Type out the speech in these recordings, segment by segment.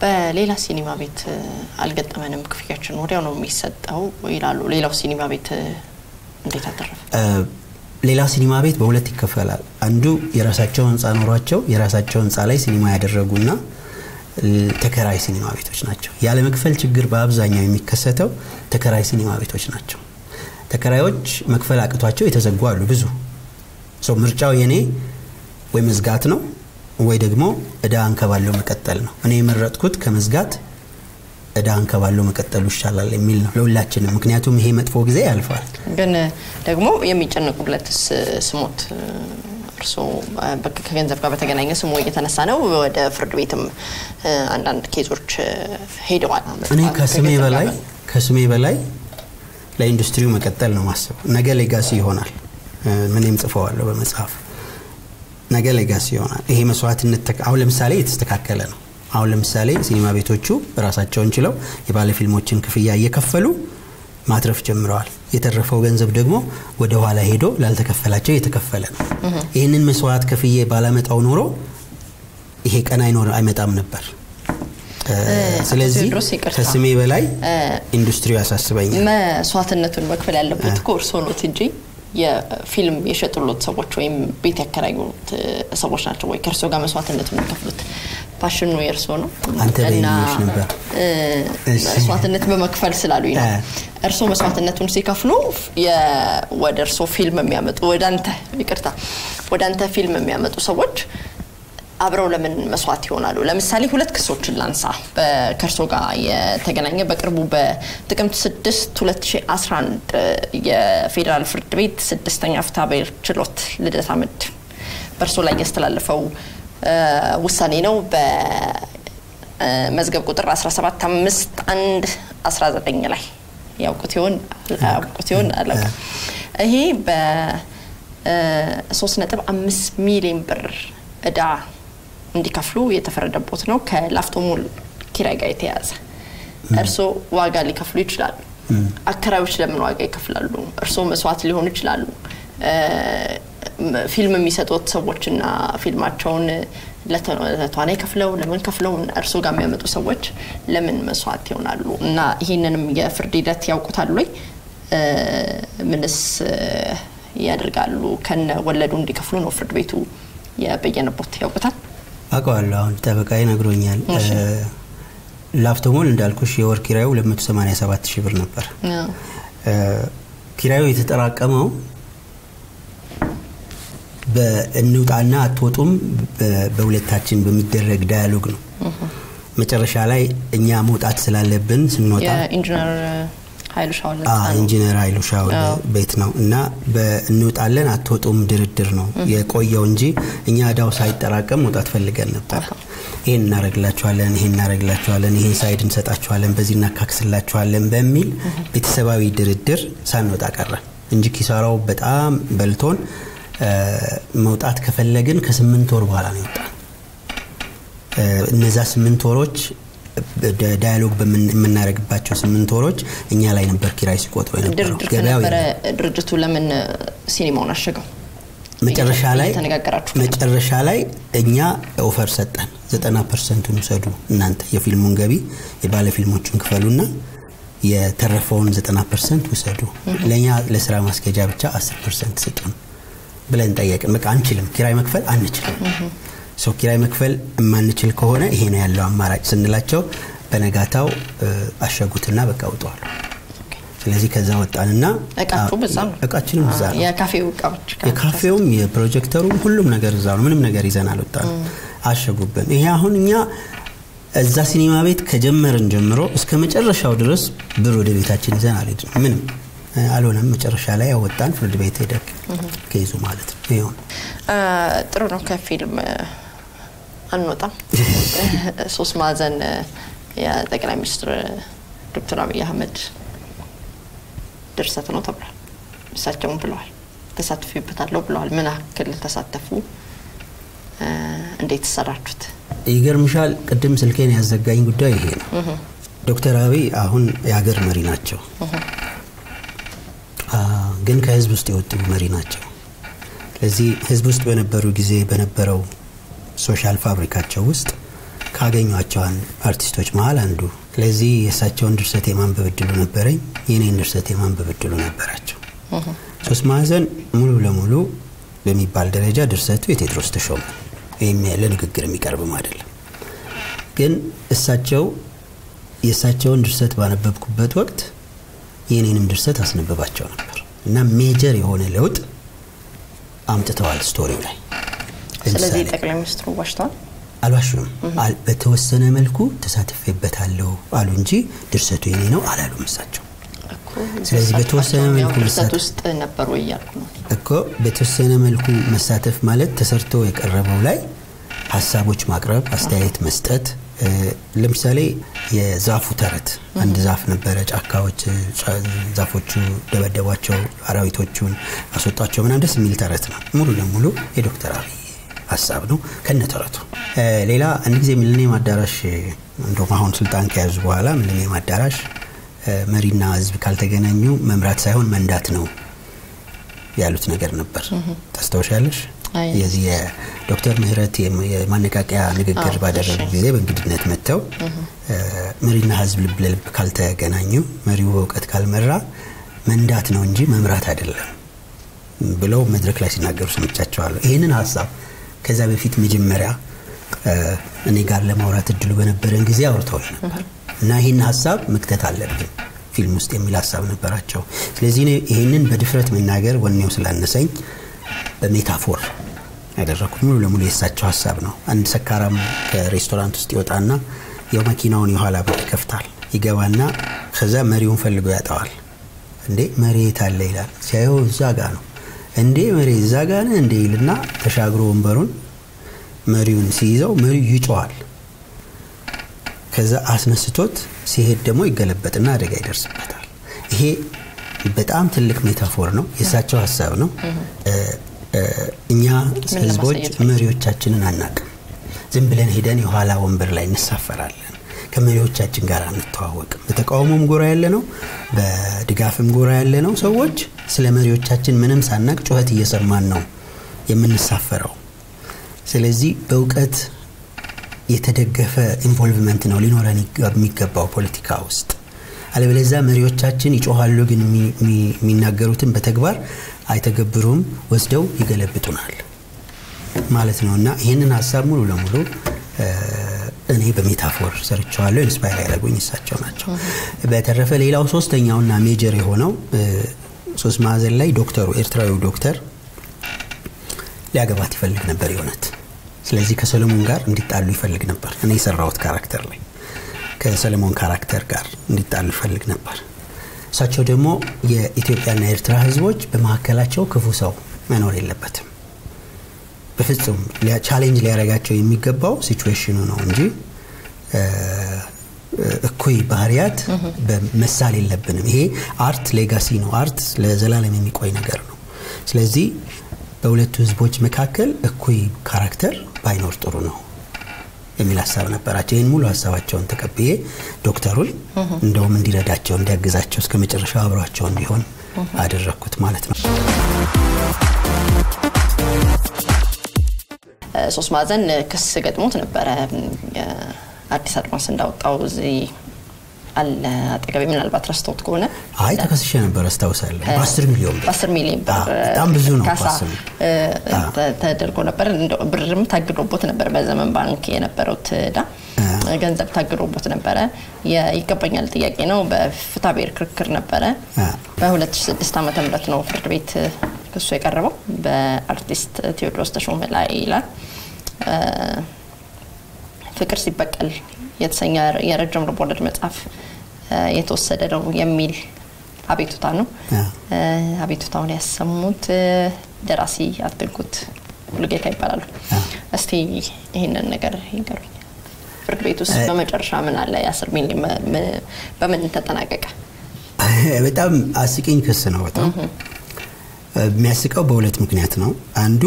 በሌላ ሲኒማ ቤት አልገጠመንም፣ ክፍያችን ወዲያው ነው የሚሰጠው ይላሉ። ሌላው ሲኒማ ቤት እንዴት አተረፈ? ሌላ ሲኒማ ቤት በሁለት ይከፈላል። አንዱ የራሳቸው ህንፃ ኖሯቸው የራሳቸው ህንፃ ላይ ሲኒማ ያደረጉና ተከራይ ሲኒማ ቤቶች ናቸው። ያለ መክፈል ችግር በአብዛኛው የሚከሰተው ተከራይ ሲኒማ ቤቶች ናቸው። ተከራዮች መክፈል አቅቷቸው የተዘጉ አሉ ብዙ ሰው። ምርጫው የኔ ወይ መዝጋት ነው ወይ ደግሞ እዳ አንከባለው መቀጠል ነው። እኔ የመረጥኩት ከመዝጋት እዳ አንከባለው መቀጠሉ ይሻላል የሚል ነው ለሁላችንም። ምክንያቱም ይሄ መጥፎ ጊዜ ያልፋል። ግን ደግሞ የሚጨነቁለትስ ስሞት እርስዎ ከገንዘብ ጋር በተገናኘ ስሙ እየተነሳ ነው። ወደ ፍርድ ቤትም አንዳንድ ኬዞች ሄደዋል። እኔ ከስሜ በላይ ከስሜ በላይ ለኢንዱስትሪው መቀጠል ነው ማስበው። ነገ ሌጋሲ ይሆናል። ምንም ጽፈዋለሁ በመጽሐፍ ነገ ሌጋሲ ይሆናል። ይሄ መስዋዕትነት አሁን ለምሳሌ የተስተካከለ ነው። አሁን ለምሳሌ ሲኒማ ቤቶቹ ራሳቸውን ችለው የባለ ፊልሞችን ክፍያ እየከፈሉ ማትረፍ ጀምረዋል። የተረፈው ገንዘብ ደግሞ ወደ ኋላ ሄዶ ላልተከፈላቸው እየተከፈለ ነው። ይህንን መስዋዕት ከፍዬ ባላመጣው ኖሮ ይሄ ቀን አይኖር አይመጣም ነበር። ስለዚህ ከስሜ በላይ ኢንዱስትሪው ያሳስበኛል። መስዋዕትነቱን መክፈል ያለበት እኮ እርስዎ ኖት እንጂ የፊልም የሸጡሎት ሰዎች ወይም ቤት ያከራዩት ሰዎች ናቸው ወይ ከእርስዎ ጋር መስዋዕትነቱን የሚከፍሉት? ፓሽኑ የእርስዎ ነው አንተ በይሽ ነበር መስዋዕትነት በመክፈል ስላሉኝ ነው። እርስዎ መስዋዕትነቱን ሲከፍሉ ወደ እርስዎ ፊልም የሚያመጡ ወደ አንተ ይቅርታ፣ ወደ አንተ ፊልም የሚያመጡ ሰዎች አብረው ለምን መስዋዕት ይሆናሉ? ለምሳሌ ሁለት ክሶችን ላንሳ ከእርሶ ጋር የተገናኘ በቅርቡ በጥቅምት 6 2011 የፌዴራል ፍርድ ቤት ስድስተኛ ፍትሐብሔር ችሎት ልደታ ምድብ በእርሶ ላይ ያስተላለፈው ውሳኔ ነው። በመዝገብ ቁጥር 17519 ላይ ያውቁት ይሆን ያውቁት ይሆን አላውቅም። ይሄ በ3.5 ሚሊዮን ብር እዳ እንዲከፍሉ የተፈረደቦት ነው። ከላፍቶ ሞል ኪራይ ጋር የተያያዘ እርስዎ ዋጋ ሊከፍሉ ይችላሉ። አከራዮች ለምን ዋጋ ይከፍላሉ? እርስዎ መስዋዕት ሊሆኑ ይችላሉ። ፊልም የሚሰጡት ሰዎችና ፊልማቸውን ለተዋናይ ከፍለው ለምን ከፍለው እርስዎ ጋር የሚያመጡ ሰዎች ለምን መስዋዕት ይሆናሉ? እና ይህንንም የፍርድ ሂደት ያውቁታል ወይ? ምንስ ያደርጋሉ? ከነ ወለዱ እንዲከፍሉ ነው ፍርድ ቤቱ የበየነቦት ያውቁታል? አውቀዋለሁ። አሁን ጠበቃ ነግሮኛል። ላፍቶሞል እንዳልኩሽ የወር ኪራዩ 287 ሺህ ብር ነበር። ኪራዩ የተጠራቀመው በእንውጣና አትወጡም በሁለታችን በሚደረግ ዳያሎግ ነው። መጨረሻ ላይ እኛ መውጣት ስላለብን ስንወጣ ኢንጂነር ኃይሉ ሻውል ኢንጂነር ኃይሉ ሻውል ቤት ነው እና እንውጣለን አትወጡም ድርድር ነው የቆየው እንጂ እኛ እዳው ሳይጠራቀም መውጣት ፈልገን ነበር። ይህን እናደረግላችኋለን፣ ይህን እናደረግላችኋለን፣ ይህን ሳይድ እንሰጣችኋለን፣ በዚህ እናካክስላችኋለን በሚል ቤተሰባዊ ድርድር ሳንወጣ ቀረን እንጂ ኪሳራው በጣም በልቶን መውጣት ከፈለግን ከስምንት ወር በኋላ ነው ይወጣል። እነዛ ስምንት ወሮች ዳያሎግ የምናደርግባቸው ስምንት ወሮች እኛ ላይ ነበር ኪራይ ሲቆጥሩ የነበረው። ድርድር ከነበረ ድርጅቱ ለምን ሲኒማውን አሸገው? መጨረሻ ላይ መጨረሻ ላይ እኛ ኦፈር ሰጠን። ዘጠና ፐርሰንቱን ውሰዱ እናንተ የፊልሙን ገቢ የባለ ፊልሞቹን ክፈሉና የተረፈውን ዘጠና ፐርሰንት ውሰዱ፣ ለእኛ ለስራ ማስኬጃ ብቻ አስር ፐርሰንት ስጡን ብለን ጠየቅን። በቃ አንችልም፣ ኪራይ መክፈል አንችልም። ሰው ኪራይ መክፈል የማንችል ከሆነ ይሄ ነው ያለው አማራጭ ስንላቸው በነጋታው አሸጉትና በቃ ውጠዋል። ስለዚህ ከዛ ወጣንና እቃችሁ በዛ ነው፣ እቃችንም እዛ ነው። የካፌው እቃዎች የካፌውም የፕሮጀክተሩም ሁሉም ነገር እዛ ነው። ምንም ነገር ይዘን አልወጣንም። አሸጉብን። ይሄ አሁን እኛ እዛ ሲኒማ ቤት ከጀመርን ጀምሮ እስከ መጨረሻው ድረስ ብር ወደ ቤታችን ይዘን አልሄድንም። ምንም አልሆነም። መጨረሻ ላይ ያወጣን ፍርድ ቤት ሄደክ ከይዙ ማለት ነው። ይሁን ጥሩ ነው። ከፊልም አንወጣም። ሶስት ማዕዘን የጠቅላይ ሚኒስትር ዶክተር አብይ አህመድ ድርሰት ነው ተብሏል። እሳቸውም ብለዋል ተሳትፊበታለሁ ብለዋል። ምን ያክል ተሳተፉ? እንዴት ሰራችሁት? ይገርምሻል፣ ቅድም ስልኬን ያዘጋኝ ጉዳይ ይሄ ነው። ዶክተር አብይ አሁን የሀገር መሪ ናቸው፣ ግን ከህዝብ ውስጥ የወጡ መሪ ናቸው። ስለዚህ ህዝብ ውስጥ በነበሩ ጊዜ በነበረው ሶሻል ፋብሪካቸው ውስጥ ካገኟቸው አርቲስቶች መሀል አንዱ። ስለዚህ የእሳቸውን ድርሰት የማንበብ እድሉ ነበረኝ፣ የኔን ድርሰት የማንበብ እድሉ ነበራቸው። ሶስት ማዕዘን ሙሉ ለሙሉ በሚባል ደረጃ ድርሰቱ የቴዎድሮስ ተሾመ ወይም ለንግግር የሚቀርብም አይደለም። ግን እሳቸው የእሳቸውን ድርሰት ባነበብኩበት ወቅት የኔንም ድርሰት አስነብባቸው ነበር እና ሜጀር የሆነ ለውጥ አምጥተዋል ስቶሪው ላይ። ስለዚህ ጠቅላይ ሚኒስትሩ ዋሽተዋል አልዋሹም። በተወሰነ መልኩ ተሳትፌበታለሁ አሉ እንጂ ድርሰቱ የኔ ነው አላሉም እሳቸው። ስለዚህ በተወሰነ መልኩ ድርሰት ውስጥ ነበሩ እያልኩ ነው እኮ በተወሰነ መልኩ መሳተፍ ማለት ተሰርቶ የቀረበው ላይ ሀሳቦች ማቅረብ፣ አስተያየት መስጠት። ለምሳሌ የዛፉ ተረት አንድ ዛፍ ነበረ። ጫካዎች ዛፎቹ ደበደቧቸው፣ አራዊቶቹን አስወጧቸው ምናምን ደስ የሚል ተረት ነው። ሙሉ ለሙሉ የዶክተር አብይ ሀሳብ ነው ከነተረቱ። ሌላ አንድ ጊዜ ሚሊኒየም አዳራሽ እንደውም አሁን ስልጣን ከያዙ በኋላ ሚሊኒየም አዳራሽ መሪና ህዝብ ካልተገናኙ መምራት ሳይሆን መንዳት ነው ያሉት ነገር ነበር። ታስታውሻለሽ? የዚህ የዶክተር ምህረት የማነቃቂያ ንግግር ባደረጉ ጊዜ በእንግድነት መጥተው መሪና ህዝብ ልብ ለልብ ካልተገናኙ፣ መሪው በእውቀት ካልመራ መንዳት ነው እንጂ መምራት አይደለም ብለው መድረክ ላይ ሲናገሩ ሰምቻቸዋለሁ። ይህንን ሀሳብ ከዛ በፊት መጀመሪያ እኔ ጋር ለማውራት እድሉ በነበረን ጊዜ አውርተውኝ ነበር እና ይህን ሀሳብ መክተት አለብን ፊልም ውስጥ የሚል ሀሳብ ነበራቸው። ስለዚህ ይህንን በድፍረት መናገር ወኔው ስላነሰኝ በሜታፎር ያደረኩት ሙሉ ለሙሉ የእሳቸው ሀሳብ ነው። አንድ ሰካራም ከሬስቶራንት ውስጥ ይወጣና ያው መኪናውን የኋላ በር ይከፍታል። ይገባና ከዛ መሪውን ፈልጎ ያጠዋል። እንዴ መሪ የት አለ ይላል። ሲያየው እዛ ጋ ነው። እንዴ መሪ እዛ ጋ ነህ እንዴ ይልና ተሻግሮ ወንበሩን መሪውን ሲይዘው መሪው ይጮዋል። ከዛ አስነስቶት ሲሄድ ደግሞ ይገለበጥና አደጋ ይደርስበታል። ይሄ በጣም ትልቅ ሜታፎር ነው፣ የእሳቸው ሀሳብ ነው። እኛ ህዝቦች መሪዎቻችንን አናቅም። ዝም ብለን ሄደን የኋላ ወንበር ላይ እንሳፈራለን። ከመሪዎቻችን ጋር አንተዋወቅም። በተቃውሞም ጎራ ያለ ነው፣ በድጋፍም ጎራ ያለ ነው። ሰዎች ስለ መሪዎቻችን ምንም ሳናቅ ጩኸት እየሰማን ነው የምንሳፈረው። ስለዚህ በእውቀት የተደገፈ ኢንቮልቭመንት ነው ሊኖረን የሚገባው ፖለቲካ ውስጥ። አለበለዚያ መሪዎቻችን ይጮኋሉ፣ ግን የሚናገሩትን በተግባር አይተገብሩም፣ ወስደው ይገለብጡናል ማለት ነው እና ይህንን ሀሳብ ሙሉ ለሙሉ እኔ በሜታፎር ሰርቸዋለሁ። ኢንስፓየር ያደረጉኝ እሳቸው ናቸው። በተረፈ ሌላው ሶስተኛውና ሜጀር የሆነው ሶስት ማዕዘን ላይ ዶክተሩ ኤርትራዊው ዶክተር ሊያገባት ይፈልግ ነበር የእውነት ስለዚህ ከሰለሞን ጋር እንዲጣሉ ይፈልግ ነበር። እኔ የሰራሁት ካራክተር ላይ ከሰለሞን ካራክተር ጋር እንዲጣሉ ይፈልግ ነበር። እሳቸው ደግሞ የኢትዮጵያና የኤርትራ ሕዝቦች በመካከላቸው ክፉ ሰው መኖር የለበትም። በፍጹም ቻሌንጅ ሊያደርጋቸው የሚገባው ሲቹዌሽኑ ነው እንጂ እኩይ ባህሪያት መሳል የለብንም። ይሄ አርት ሌጋሲ ነው። አርት ለዘላለም የሚቆይ ነገር ነው። ስለዚህ በሁለቱ ህዝቦች መካከል እኩይ ካራክተር ባይኖር ጥሩ ነው የሚል ሀሳብ ነበራቸው። ይህን ሙሉ ሀሳባቸውን ተቀብዬ ዶክተሩን እንደውም እንዲረዳቸው እንዲያግዛቸው እስከ መጨረሻው አብሯቸው እንዲሆን አደረግኩት ማለት ነው። ሶስት ማዕዘን ክስ ገጥሞት ነበረ። አዲስ አድማስ እንዳወጣው እዚህ አለ አጠገቤ፣ ምናልባት ረስቶት ከሆነ አይ ተከስሼ ነበር አስታውሳለሁ። በአስር ሚሊዮን ብር በአስር ሚሊዮን ብር በጣም ብዙ ነው ካሳ ተደርጎ ነበር። ብርም ታግዶቦት ነበር። በዘመን ባንክ የነበረው ዕዳ ገንዘብ ታግዶቦት ነበረ። ይገባኛል ጥያቄ ነው። በፍትሐ ብሔር ክርክር ነበረ። በ2006 ዓ ም ነው ፍርድ ቤት ክሱ የቀረበው በአርቲስት ቴዎድሮስ ተሾመ ላይ ይላል። ፍቅር ሲበቀል የተሰኘ የረጅም ልቦለድ መጽሐፍ የተወሰደ ነው የሚል አቤቱታ ነው። አቤቱታውን ያሰሙት ደራሲ አትንኩት ሙሉጌታ ይባላሉ። እስቲ ይህንን ነገር ይንገሩኝ። ፍርድ ቤት ውስጥ በመጨረሻ ምን አለ? የአስር ሚሊዮን በምን ተጠናቀቀ? በጣም አስቂኝ ክስ ነው። በጣም የሚያስቀው በሁለት ምክንያት ነው። አንዱ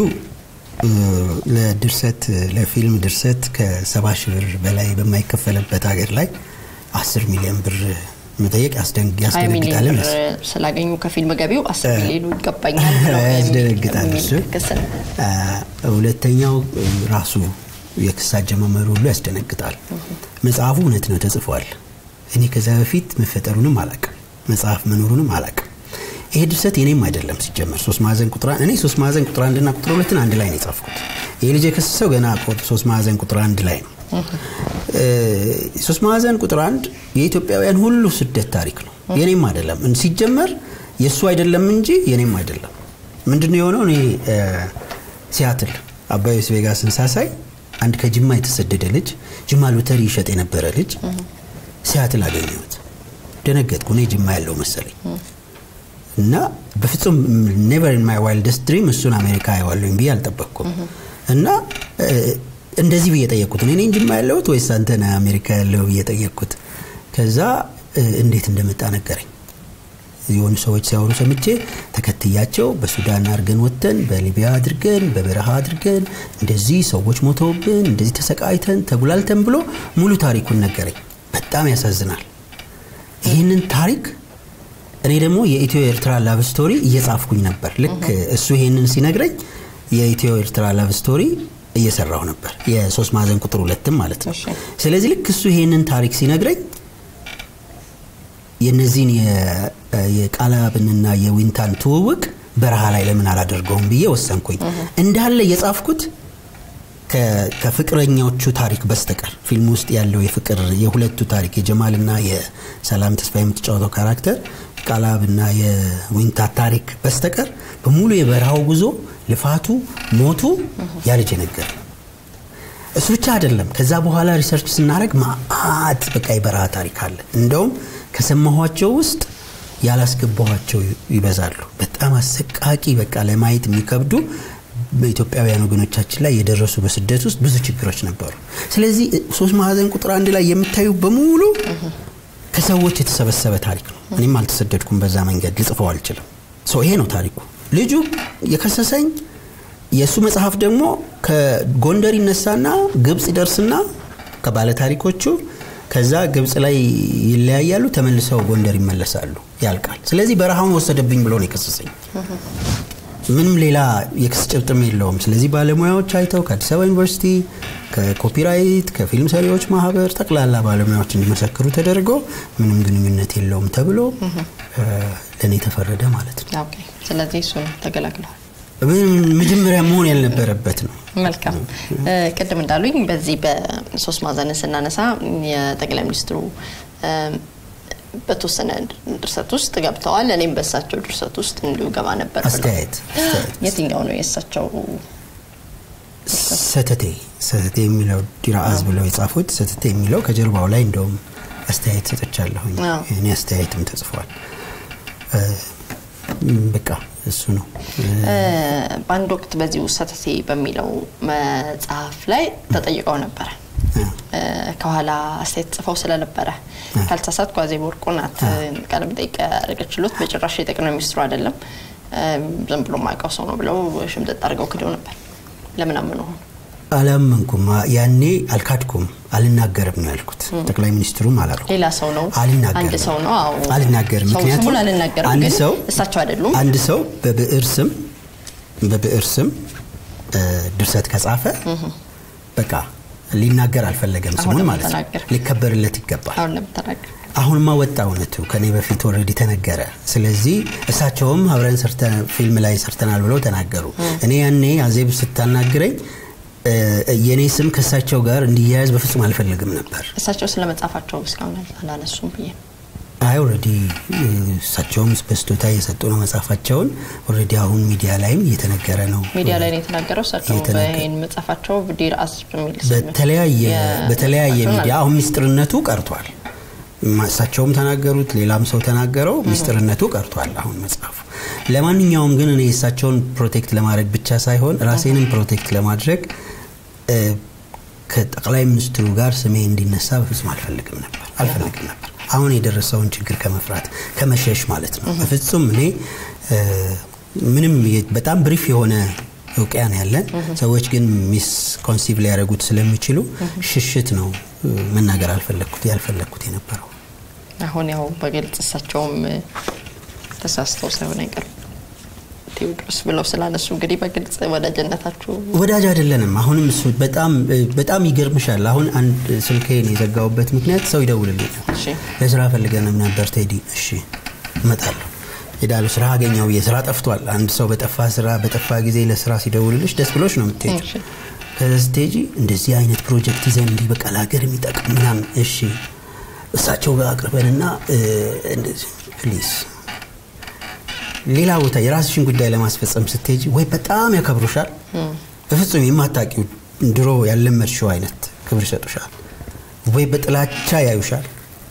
ለድርሰት ለፊልም ድርሰት ከሰባ ሺህ ብር በላይ በማይከፈልበት ሀገር ላይ አስር ሚሊዮን ብር መጠየቅ ያስደነግጣል። ስላገኙ ከፊልም ገቢው አስር ሚሊዮኑ ይገባኛል ያስደነግጣል። እሱ ሁለተኛው ራሱ የክስ አጀማመሩ ሁሉ ያስደነግጣል። መጽሐፉ እውነት ነው ተጽፏል። እኔ ከዛ በፊት መፈጠሩንም አላቅም፣ መጽሐፍ መኖሩንም አላቅም። ይሄ ድርሰት የኔም አይደለም ሲጀመር ሶስት ማዕዘን ቁጥር እኔ ሶስት ማዕዘን ቁጥር አንድና ቁጥር ሁለትን አንድ ላይ ነው የጻፍኩት። ይህ ልጅ የከሰሰው ገና ሶስት ማዕዘን ቁጥር አንድ ላይ ነው። ሶስት ማዕዘን ቁጥር አንድ የኢትዮጵያውያን ሁሉ ስደት ታሪክ ነው፣ የኔም አይደለም። ሲጀመር የእሱ አይደለም እንጂ የኔም አይደለም። ምንድነው የሆነው? እኔ ሲያትል አባዮስ ቬጋስን ሳሳይ አንድ ከጅማ የተሰደደ ልጅ ጅማ ሎተሪ ይሸጥ የነበረ ልጅ ሲያትል አገኘሁት። ደነገጥኩ። እኔ ጅማ ያለው መሰለኝ እና በፍጹም ኔቨር ኢን ማይ ዋይልደስት ድሪም እሱን አሜሪካ አየዋለሁኝ ብዬ አልጠበቅኩም። እና እንደዚህ ብዬ ጠየቅኩት። እኔ ጅማ ያለሁት ወይስ አንተ ነህ አሜሪካ ያለው ብዬ ጠየቅኩት። ከዛ እንዴት እንደመጣ ነገረኝ። የሆኑ ሰዎች ሲያወሩ ሰምቼ ተከትያቸው በሱዳን አድርገን ወጥተን በሊቢያ አድርገን በበረሃ አድርገን እንደዚህ ሰዎች ሞተውብን እንደዚህ ተሰቃይተን ተጉላልተን ብሎ ሙሉ ታሪኩን ነገረኝ። በጣም ያሳዝናል። ይህንን ታሪክ እኔ ደግሞ የኢትዮ ኤርትራ ላቭ ስቶሪ እየጻፍኩኝ ነበር። ልክ እሱ ይሄንን ሲነግረኝ የኢትዮ ኤርትራ ላቭ ስቶሪ እየሰራሁ ነበር። የሶስት ማዕዘን ቁጥር ሁለትም ማለት ነው። ስለዚህ ልክ እሱ ይሄንን ታሪክ ሲነግረኝ የነዚህን የቃላብንና የዊንታን ትውውቅ በረሃ ላይ ለምን አላደርገውም ብዬ ወሰንኩኝ። እንዳለ የጻፍኩት ከፍቅረኛዎቹ ታሪክ በስተቀር ፊልም ውስጥ ያለው የፍቅር የሁለቱ ታሪክ የጀማልና የሰላም ተስፋ የምትጫወተው ካራክተር ቃላብና የዊንታ ታሪክ በስተቀር በሙሉ የበረሃው ጉዞ ልፋቱ፣ ሞቱ ያ ልጅ ነገር እሱ ብቻ አይደለም። ከዛ በኋላ ሪሰርች ስናደረግ ማአት በቃ የበረሃ ታሪክ አለ። እንደውም ከሰማኋቸው ውስጥ ያላስገባኋቸው ይበዛሉ። በጣም አሰቃቂ በቃ ለማየት የሚከብዱ በኢትዮጵያውያን ወገኖቻችን ላይ የደረሱ በስደት ውስጥ ብዙ ችግሮች ነበሩ። ስለዚህ ሶስት ማዕዘን ቁጥር አንድ ላይ የምታዩ በሙሉ ከሰዎች የተሰበሰበ ታሪክ ነው። እኔም አልተሰደድኩም፣ በዛ መንገድ ልጽፈው አልችልም። ይሄ ነው ታሪኩ። ልጁ የከሰሰኝ የእሱ መጽሐፍ ደግሞ ከጎንደር ይነሳና ግብፅ ይደርስና ከባለ ታሪኮቹ ከዛ ግብፅ ላይ ይለያያሉ፣ ተመልሰው ጎንደር ይመለሳሉ፣ ያልቃል። ስለዚህ በረሃውን ወሰደብኝ ብሎ ነው የከሰሰኝ። ምንም ሌላ የክስ ጭብጥም የለውም። ስለዚህ ባለሙያዎች አይተው ከአዲስ አበባ ዩኒቨርሲቲ፣ ከኮፒራይት፣ ከፊልም ሰሪዎች ማህበር ጠቅላላ ባለሙያዎች እንዲመሰክሩ ተደርጎ ምንም ግንኙነት የለውም ተብሎ ለእኔ ተፈረደ ማለት ነው። ስለዚህ እሱ ተገላግለዋል። መጀመሪያ መሆን ያልነበረበት ነው። መልካም። ቅድም እንዳሉኝ በዚህ በሶስት ማዕዘን ስናነሳ የጠቅላይ ሚኒስትሩ በተወሰነ ድርሰት ውስጥ ገብተዋል። እኔም በእሳቸው ድርሰት ውስጥ እንዲሁ ገባ ነበር። አስተያየት የትኛው ነው የእሳቸው? ሰተቴ ሰተቴ የሚለው ዲራአዝ ብለው የጻፉት ሰተቴ የሚለው ከጀርባው ላይ እንደውም አስተያየት ሰጥቻለሁኝ። እኔ አስተያየትም ተጽፏል። በቃ እሱ ነው። በአንድ ወቅት በዚሁ ሰተቴ በሚለው መጽሐፍ ላይ ተጠይቀው ነበረ ከኋላ አስተያየት ጽፈው ስለነበረ ካልተሳሳትኩ አዜብ ወርቁ ናት ቃለ መጠይቅ ያደረገችሎት። በጭራሽ የጠቅላይ ሚኒስትሩ አይደለም ዝም ብሎ ማውቀው ሰው ነው ብለው ሽምጥጥ አድርገው ክደው ነበር። ለምን አመኑ ሆኑ? አላመንኩም። ያኔ አልካድኩም፣ አልናገርም ነው ያልኩት። ጠቅላይ ሚኒስትሩም አላልኩም። ሌላ ሰው ነው፣ አልናገርም፣ አንድ ሰው ነው። አዎ አልናገርም። ምክንያቱም ስሙን አልናገርም፣ አንድ ግን ሰው እሳቸው አይደሉም። አንድ ሰው በብዕር ስም በብዕር ስም ድርሰት ከጻፈ በቃ ሊናገር አልፈለገም አሁን ስሙን ለምን ማለት ነው። ተናገረ? ሊከበርለት ይገባል። አሁን ለምን ተናገር? አሁንማ ወጣ እውነቱ ከኔ በፊት ኦልሬዲ ተነገረ። ስለዚህ እሳቸውም አብረን ሰርተን ፊልም ላይ ሰርተናል ብለው ተናገሩ። እኔ ያኔ አዜብ ስታናግረኝ የእኔ ስም ከእሳቸው ጋር እንዲያያዝ በፍጹም አልፈልግም ነበር። እሳቸው ስለ መጽሐፋቸው እስካሁን አላነሱም ብዬ ነው። አይ ኦልሬዲ እሳቸውም በስጦታ እየሰጡ ነው መጽሐፋቸውን። ኦልሬዲ አሁን ሚዲያ ላይም እየተነገረ ነው። ሚዲያ ላይ ነው የተናገረው። እሳቸው የተናገረ- በይህን መጽሐፋቸው ዲር አስ በሚል ስም በተለያየ የ- በተለያየ መጽሐፋቸውን ሚዲያ አሁን ሚስጥርነቱ ቀርቷል። ማ- እሳቸውም ተናገሩት፣ ሌላም ሰው ተናገረው። ሚስጥርነቱ ቀርቷል አሁን መጽሐፉ። ለማንኛውም ግን እኔ እሳቸውን ፕሮቴክት ለማድረግ ብቻ ሳይሆን ራሴንም ፕሮቴክት ለማድረግ እ፣ ከጠቅላይ ሚኒስትሩ ጋር ስሜ እንዲነሳ በፍጹም አልፈልግም ነበር አልፈልግም ነበር። አሁን የደረሰውን ችግር ከመፍራት ከመሸሽ ማለት ነው። በፍጹም እኔ እ፣ ምንም የ- በጣም ብሪፍ የሆነ እውቅያ ነው ያለን። ሰዎች ግን ሚስ ኮንሲቭ ሊያደርጉት ስለሚችሉ ሽሽት ነው እ፣ መናገር አልፈለግኩት ያልፈለግኩት የነበረው። አሁን ያው በግልጽ እሳቸውም እ፣ ተሳስተው ሳይሆን አይቀርም ቴዎድሮስ ብለው ስላነሱ እንግዲህ በግልጽ ወዳጅነታችሁ ወዳጅ አይደለንም። አሁንም እሱ በጣም በጣም ይገርምሻል። አሁን አንድ ስልኬን የዘጋውበት ምክንያት ሰው ይደውልልኛል። እሺ ለስራ ፈልገንም ነበር ቴዲ። እሺ እመጣለሁ ሄዳለሁ። ስራ አገኘው ብዬ ስራ ጠፍቷል። አንድ ሰው በጠፋ ስራ በጠፋ ጊዜ ለስራ ሲደውልልሽ ደስ ብሎች ነው የምትሄጂው። እሺ ከዛ ስትሄጂ እንደዚህ አይነት ፕሮጀክት ይዘን እንዲህ በቃ ለሀገር የሚጠቅም ምናምን እሺ እሳቸው ጋር አቅርበንና እ፣ እንደዚህ ፕሊዝ ሌላ ቦታ የራስሽን ጉዳይ ለማስፈጸም ስትሄጂ ወይ በጣም ያከብሩሻል፣ በፍጹም የማታውቂው ድሮ ያለመድሽው አይነት ክብር ይሰጡሻል፣ ወይ በጥላቻ ያዩሻል።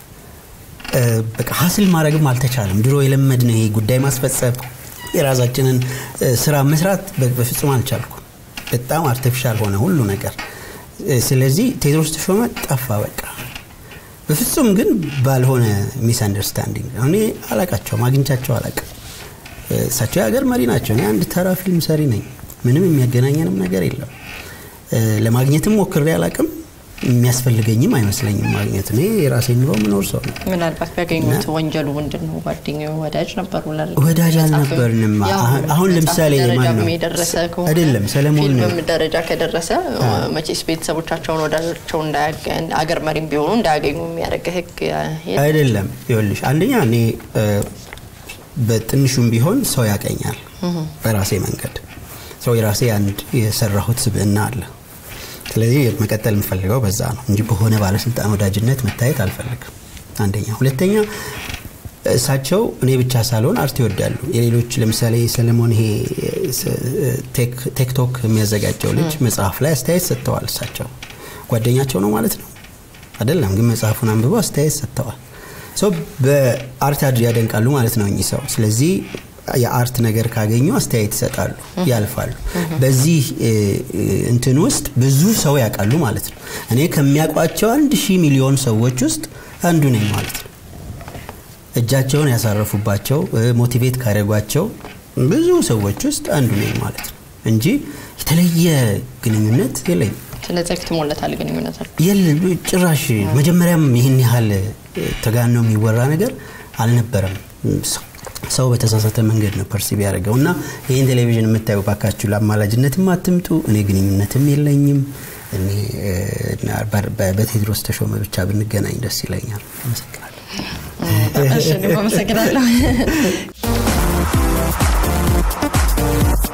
እ፣ በቃ ሀስል ማድረግም አልተቻለም። ድሮ የለመድነው ይሄ ጉዳይ ማስፈጸም የራሳችንን እ፣ ስራ መስራት በ- በፍጹም አልቻልኩም። በጣም አርቲፊሻል ሆነ ሁሉ ነገር። እ፣ ስለዚህ ቴዎድሮስ ተሾመ ጠፋ በቃ በፍጹም ግን ባልሆነ ሚስ አንደርስታንዲንግ እኔ አላቃቸውም፣ አግኝቻቸው አላቅም። እሳቸው የሀገር መሪ ናቸው። እኔ አንድ ተራ ፊልም ሰሪ ነኝ። ምንም የሚያገናኘንም ነገር የለም። እ፣ ለማግኘትም ሞክሬ አላቅም። የሚያስፈልገኝም አይመስለኝም ማግኘት። እኔ የራሴ ኑሮ ምኖር ሰው ነው። ምናልባት ቢያገኙት ወንጀሉ ምንድን ነው? ጓደኛው ወዳጅ ነበሩ። ለረጅም ወዳጅ ጊዜ አልነበርንም። ያው አሁን- አሁን መጽሐፍ ለምሳሌ ደረጃም ማን ነው? የደረሰ ከሆነ አይደለም፣ ሰለሞን ፊልምም ደረጃ ከደረሰ መቼስ ቤተሰቦቻቸውን ወዳጆቸው እንዳያገኝ አገር መሪም ቢሆኑ እንዳያገኙ የሚያደርግ ህግ የለም። አይደለም። ይኸውልሽ አንደኛ እኔ እ፣ በትንሹም ቢሆን ሰው ያቀኛል በራሴ መንገድ ሰው የራሴ አንድ የሰራሁት ስብዕና አለ። ስለዚህ መቀጠል የምፈልገው በዛ ነው እንጂ በሆነ ባለስልጣን ወዳጅነት መታየት አልፈልግም። አንደኛ። ሁለተኛ እሳቸው እኔ ብቻ ሳልሆን አርት ይወዳሉ። የሌሎች ለምሳሌ ሰለሞን ይሄ ቴክ- ቴክቶክ የሚያዘጋጀው ልጅ መጽሐፍ ላይ አስተያየት ሰጥተዋል። እሳቸው ጓደኛቸው ነው ማለት ነው አይደለም፣ ግን መጽሐፉን አንብበው አስተያየት ሰጥተዋል። ሰው በአርት አድ ያደንቃሉ ማለት ነው እኚህ ሰው። ስለዚህ የአርት ነገር ካገኙ አስተያየት ይሰጣሉ፣ ያልፋሉ። በዚህ እ፣ እ፣ እንትን ውስጥ ብዙ ሰው ያውቃሉ ማለት ነው። እኔ ከሚያውቋቸው አንድ ሺህ ሚሊዮን ሰዎች ውስጥ አንዱ ነኝ ማለት ነው። እጃቸውን ያሳረፉባቸው እ፣ ሞቲቬት ካደረጓቸው ብዙ ሰዎች ውስጥ አንዱ ነኝ ማለት ነው እንጂ የተለየ ግንኙነት የለኝም። ስለዚህ አክትሞለታል ግንኙነታል። የለም ጭራሽ መጀመሪያም ይህን ያህል ተጋኖ የሚወራ ነገር አልነበረም። ሰው- ሰው በተሳሳተ መንገድ ነው ፐርሲቭ ያደርገው እና ይህን ቴሌቪዥን የምታዩ ባካችሁ ለአማላጅነትም አትምጡ። እኔ ግንኙነትም የለኝም። እኔ እ፣ እና በር- በ- በቴዎድሮስ ተሾመ ብቻ ብንገናኝ ደስ ይለኛል። አመሰግናለሁ። እሺ፣ እኔም አመሰግናለሁ።